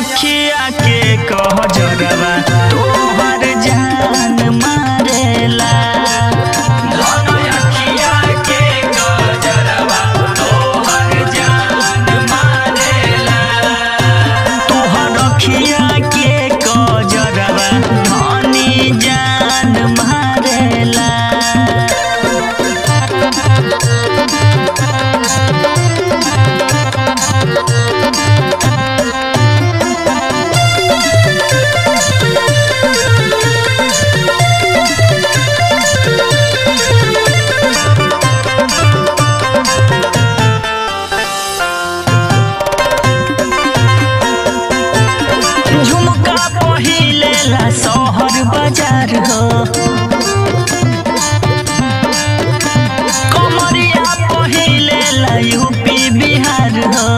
अखिया के कह जरवा तोहर जान मारेला धन अखिया के कह जरवा तोहर जान मारेला तोहर अखिया के कह जरवा धनी जान मारेला झुमका पहिले ला शहर बाजार हो कमरिया पहिले ला यूपी बिहार हो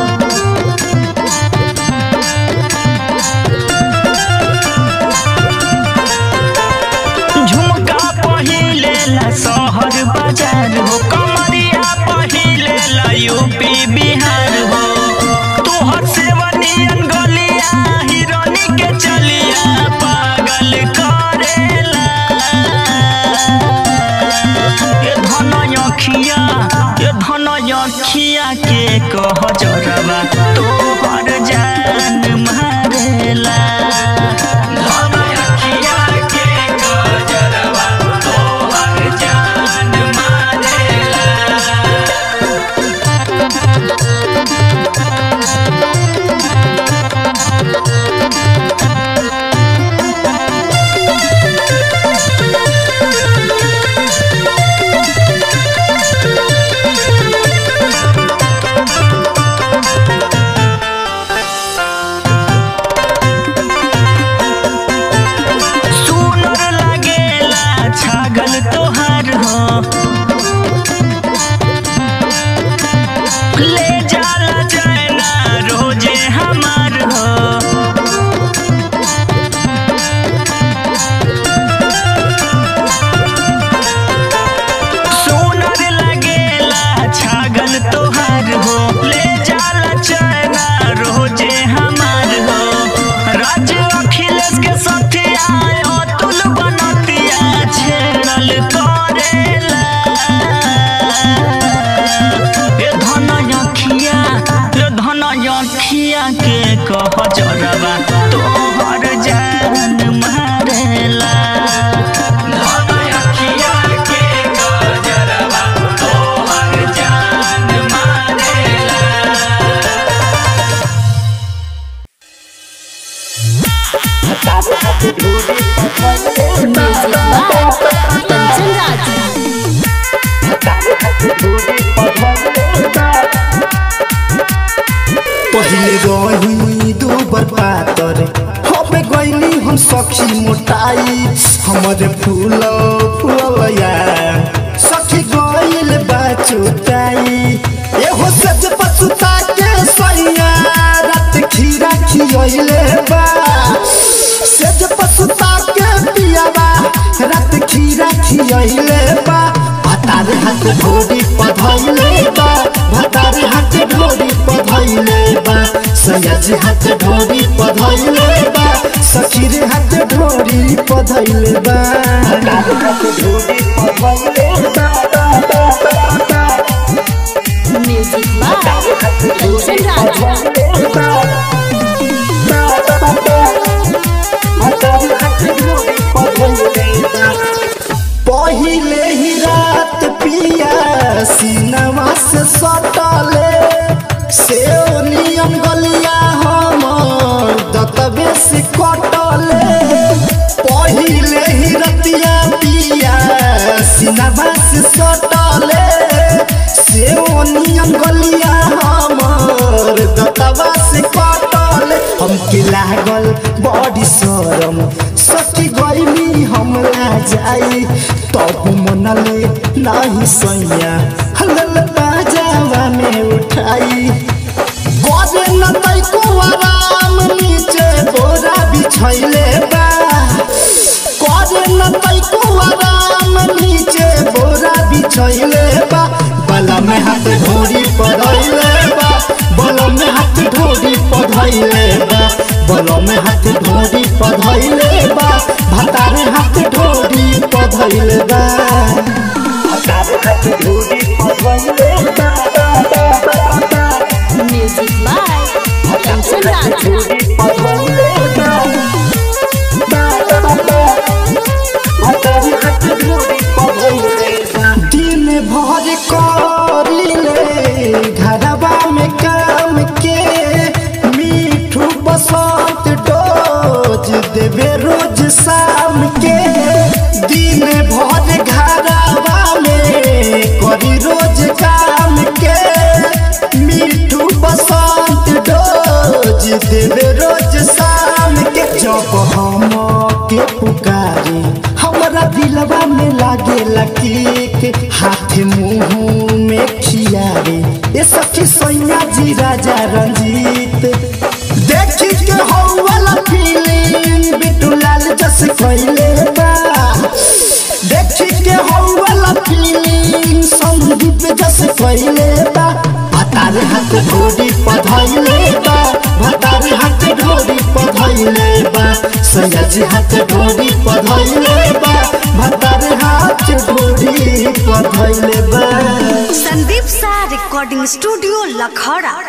झुमका पहिले ला शहर बाजार हो कमरिया पहिले ला यूपी बिहार हो तोहर सेवनियन गलिया हिरोनी के चलिया पागल करेला ये धन अखिया ये धन अखिया के कह जरवा तोहर जान मारेला धन अखिया के कह जरवा तोहर जान मारेला सुनर लागेला छागल तोहार हो ले जाला जाना रोजे हमार हो सुनर लागेला छागल तोहार हो ले जाला जाना रोजे हमार हो राज अखिलेश के सथिया अतुल बनतिया छेड़ल करेला ए धन अखिया ए धन अखिया के कह जरवा तोहर जान मारेला धन अखिया के कह जरवा तोहर जान मारेला Music by Kanchan Raj. पहिले रही दू बर पातर हमे गईली हम सखी मोटाई हमरे फूल फूलया सखी गईल बा चोटाई एहो सज पछुता के सैया रात खीरा खियले बा सज पछुता के पियावा रात खीरा खियले बा भतारे हाथ ढोरी पधैले बा भतारे हाथ ढोरी पधैले बा सयाजी हाथ ढोरी पधैले बा सखी रे हाथ ढोरी पधैले बा भतारे हाथ ढोरी पधैले बा Music by Kanchan Raj. पहिले ही रात पिया सीनवा से सटले से नियम गलिया हमर दतबे से कटले पहिले ही रतिया पिया सीनवा से सटले से नियम गलिया हमर दतबा से कटले हमके लागल बड़ी शरम सखी गईली हमला जाई तब मनले नाही सैया हलल बाजावा में उठाई गरे न तैको आराम नीचे बोरा बिछैले बा करे न तैको आराम नीचे बोरा बिछैले बा बला में हाथ ढोरी पड़ैले बा बला में हाथ ढोरी पड़ैले बा बलम हाथ ढोरी पधैले बा भतार हाथ ढोरी पधैले बा भतार हाथ ढोरी पधैले बा म्यूजिक बाय कंचन राज दिन भर करिले घरवा में काम के मीठू बसंत डोज देवे रोज शाम के दिन भर घरवा में करी रोज काम के मीठू बसंत डोज देवे रोज शाम के जब हम के पुकारे हमरा दिलवा में लागे लकीक हाथ मुंह में खियारे ये सखी सैया जी राजा रंजीत देखी के हो वाला फीलिंग बिटू लाल जस कैले बा देखी के हो वाला फीलिंग संदीप जस कैले बा भतार हाथ ढोरी पधैले बा भतार हाथ ढोरी पधैले बा सैया जी हाथ ढोरी पधैले बा भतार हाथ ढोरी पधैले बा संदीप सा रिकॉर्डिंग स्टूडियो लखौड़ा